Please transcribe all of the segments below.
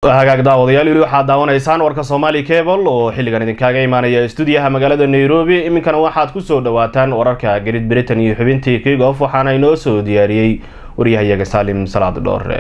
hagaag daawadayaal weli waxaad daawanaysaan warka somali cable oo xilligan idinkaaga imaanaya stuudiyaha magaalada nairobi iminkana waxaad kusoo dhawaataan wararka great britain iyo xubintii kigof waxaana inoo soo diyaariyey waryahayaga saalim salaad dhoore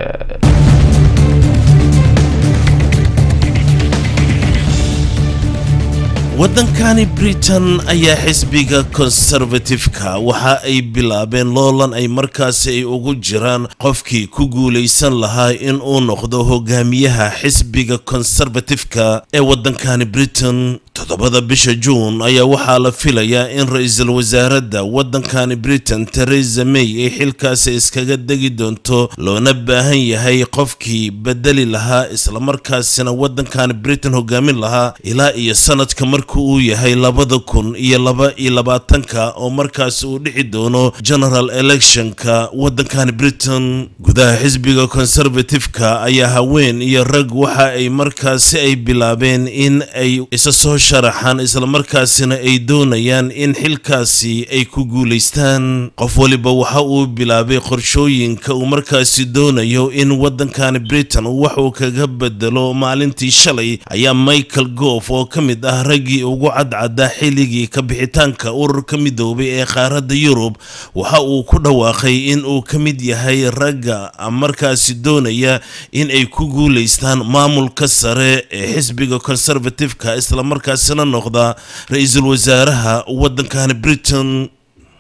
waddankani britain ayaa xisbiga konservatifka waxa ay bilaabeen loolan ay markaasi ay ugu jiraan qofkii ku guulaysan lahaa in uu noqdo hogaamiyaha xisbiga konservatifka ee waddankani britain toddobada bisha juun ayaa waxaa la filayaa in ra-iisul wasaaradda waddankani britain teresa may ay xilkaasi iskaga degi doonto loona baahan yahay qofkii bedeli lahaa islamarkaasina waddankani britain hogaamin lahaa ilaa iyo sanadka marka uu yahay labada kun iyo laba iyo labaatanka oo markaas uu dhici doono general electionka waddankani britain gudaha xisbiga conservatifeka ayaa haween iyo rag waxa ay markaasi ay bilaabeen in ay isa soo sharaxaan islamarkaasina ay doonayaan in xilkaasi ay ku guulaystaan qof waliba waxa uu bilaabay qorshooyinka uu markaasi doonayo in waddankani britain wax uu kaga bedelo maalintii shalay ayaa michael goof oo ka mid ah raggii ugu cadcaddaa xilligii ka bixitaanka ururka midoobay ee qaaradda yurub waxa uu ku dhawaaqay in uu ka mid yahay ragga markaasi doonaya in ay ku guulaystaan maamulka sare ee xisbiga conservatifeka islamarkaasina noqda ra-iisul wasaaraha waddankani britain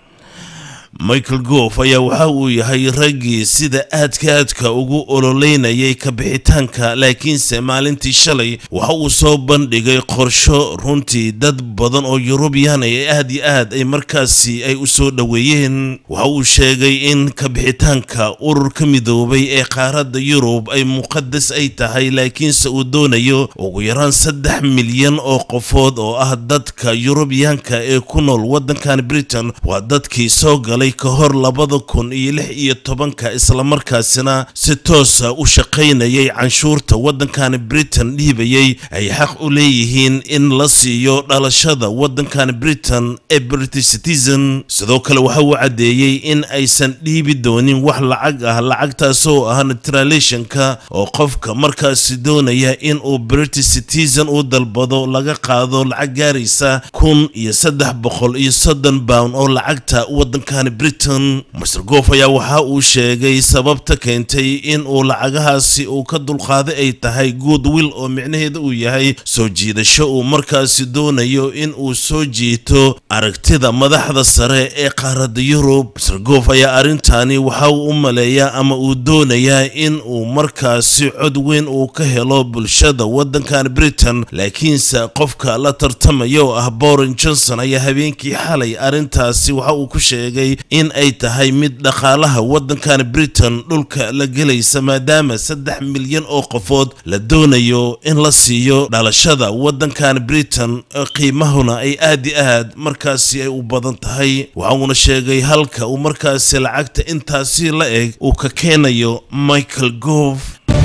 michael goof ayaa waxa uu yahay raggii sida aadka aadka ugu ololeynayay ka bixitaanka laakiinse maalintii shalay waxa uu soo bandhigay qorsho runtii dad badan oo yurubiyan ay aad iyo aad ay markaasi ay u soo dhoweeyeen waxa uu sheegay in ka bixitaanka ururka midoobay ee qaaradda yurub ay muqadas ay tahay laakiinse uu doonayo ugu yaraan saddex milyan oo qofood oo ah dadka yurubiyaanka ee ku nool waddankan britain waa dadkii soo galay ka hor labada kun iyo lix iyo tobanka islamarkaasina si toosa u shaqaynayay canshuurta waddankani britain dhiibayay ay xaq u leeyihiin in la siiyo dhalashada waddankani britain ee british citizen sidoo kale waxa uu caddeeyey in aysan dhiibi doonin wax lacag ah lacagtaasoo ah neutralationka oo qofka markaasi doonaya in uu british citizen u dalbado laga qaado lacag gaaraysa kun iyo saddex boqol iyo soddon pound oo lacagta waddankani britain master goof ayaa waxa uu sheegay sababta keentay in uu lacagahaasi uu ka dulqaaday ay tahay good will oo micnaheeda uu yahay soo jiidasho uu markaasi doonayo in uu soo jiito aragtida madaxda sare ee qaaradda yurub master goof ayaa arrintani waxa uu u maleeyaa ama uu doonayaa in uu markaasi cod weyn uu ka helo bulshada waddankan britain laakiinse qofka la tartamaya oo ah borin johnson ayaa habeenkii xalay arrintaasi waxa uu ku sheegay in ay tahay mid dhaqaalaha waddankan britain dhulka la gelaysa maadaama saddex milyan oo qofood la doonayo in la siiyo dhalashada waddankan britain qiimahuna ay aad i aad markaasi ay u badan tahay waxa uuna sheegay halka uu markaasi lacagta intaasi la eg uu ka keenayo michael goof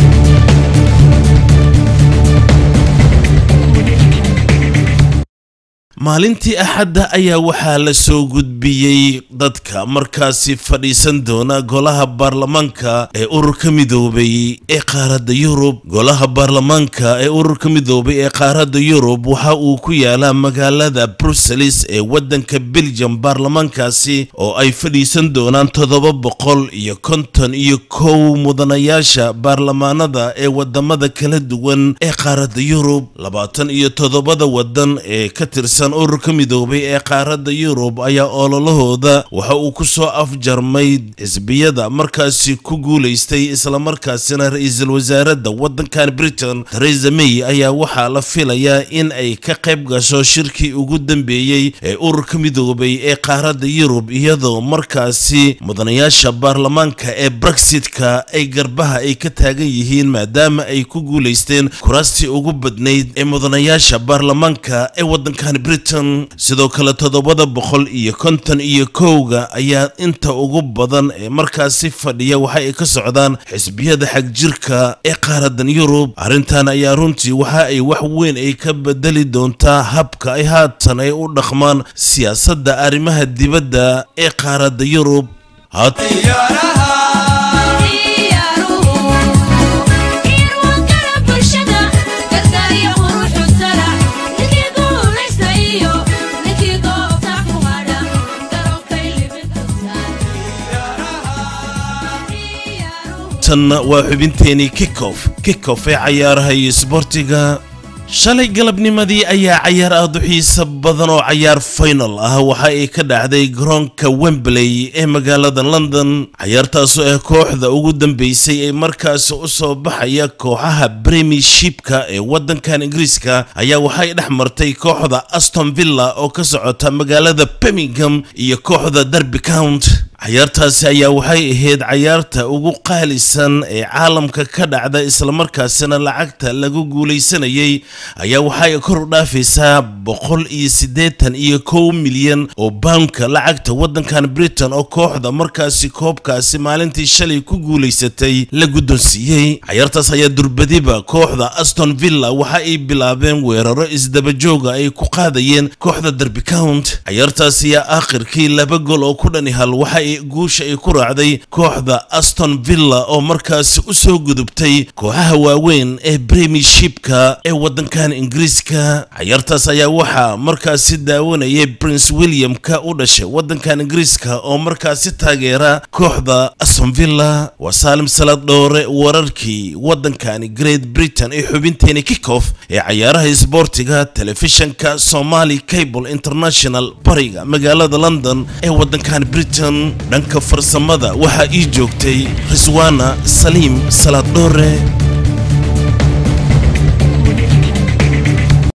maalintii axadda ayaa waxaa la soo gudbiyey dadka markaasi fadhiisan doona golaha baarlamaanka ee ururka midoobay ee qaaradda yurub golaha baarlamaanka ee ururka midoobay ee qaaradda yurub waxa uu ku yaalaa magaalada bruseles ee waddanka belgium baarlamaankaasi oo ay fadhiisan doonaan toddoba boqol iyo konton iyo kow mudanayaasha baarlamaanada ee wadamada kala duwan ee qaaradda yurub labaatan iyo toddobada wadan ee ka tirsan ururka midoobay ee qaaradda yurub ayaa ololahooda waxa uu ku soo afjarmay xisbiyada markaasi ku guulaystay islamarkaasina ra-iisul wasaaradda waddankan britain teresa may ayaa waxaa la filayaa in ay ka qayb gasho shirkii ugu dambeeyey ee ururka midoobay ee qaaradda yurub iyadoo markaasi mudanayaasha baarlamaanka ee brexitka ay garbaha ay ka taagan yihiin maadaama ay ku guulaysteen kuraastii ugu badnayd ee mudanayaasha baarlamaanka ee waddankan britain sidoo kale toddobada boqol iyo konton iyo kowga ayaa inta ugu badan ee markaasi fadhiya waxa ay ka socdaan xisbiyada xagjirka ee qaaradan yurub arrintan ayaa runtii waxa ay wax weyn ay ka bedeli doontaa habka ay haatan ay u dhaqmaan siyaasadda arrimaha dibadda ee qaaradda yurub ciyaaruhu in waan kala bulsha haatanna waa xubinteenii kickof kickof ee cayaaraha iyo isboortiga shalay galabnimadii ayaa cayaar aad u xiisa badan oo cayaar final ah waxa ay ka dhacday garoonka wembley ee magaalada london cayaartaasoo ah kooxda ugu dambeysay ee markaasi u soo baxaya kooxaha premiershipka ee waddankan ingiriiska ayaa waxay dhex martay kooxda aston villa oo ka socota magaalada birmingham iyo kooxda derby count cayaartaasi ayaa waxay ahayd cayaarta ugu qaalisan ee caalamka ka dhacda islamarkaasina lacagta lagu guulaysanayay ayaa waxay kor u dhaafaysaa boqol iyo siddeetan iyo kow milyan oo bawnka lacagta waddankan britain oo kooxda markaasi koobkaasi maalintii shalay ku guulaysatay la guddoonsiiyey cayaartaas ayaa durbadiba kooxda aston villa waxa ay bilaabeen weeraro isdabajooga ay ku qaadayeen kooxda derby count cayaartaas ayaa aakhirkii laba gol oo ku dhani hal waxa guusha ay ku raacday kooxda aston villa oo markaasi u soo gudubtay kooxaha waaweyn ee premiershipka ee waddankan ingiriiska cayaartaas ayaa waxaa markaasi daawanayay prince william-ka u dhashay waddankan ingiriiska oo markaasi taageera kooxda aston villa waa saalim salaad dhoore wararkii waddankani great britain ee xubinteeni kickof ee cayaaraha isboortiga telefishanka somali cable international bariga magaalada london ee waddankan britain dhanka farsamada waxaa ii joogtay riswana saliim salaad dhoore